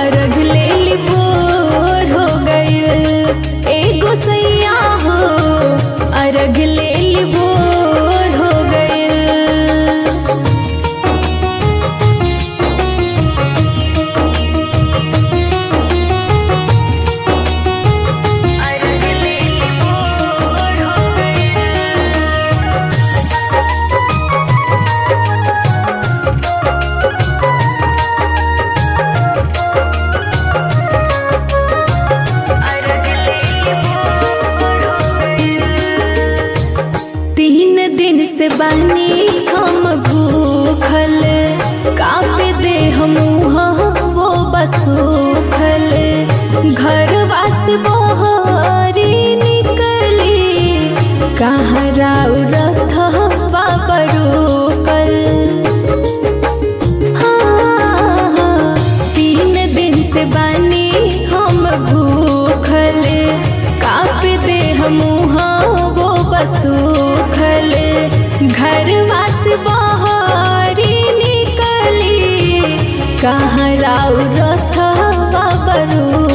अर्घ ले ली बोर हो गइल एगो सैया हो अर्घ ले ली बोर हो गइल तीन दिन से बनी हम भूखल कापे दे हम वो बसूखल घर वास बोहरी निकली कहाँ राउ रथ बाबरूकल हाँ, तीन दिन से बनी हम भूखल काप दे हम वो बसूखल घर वास बहारी निकली कहाँ राउ रथ बरू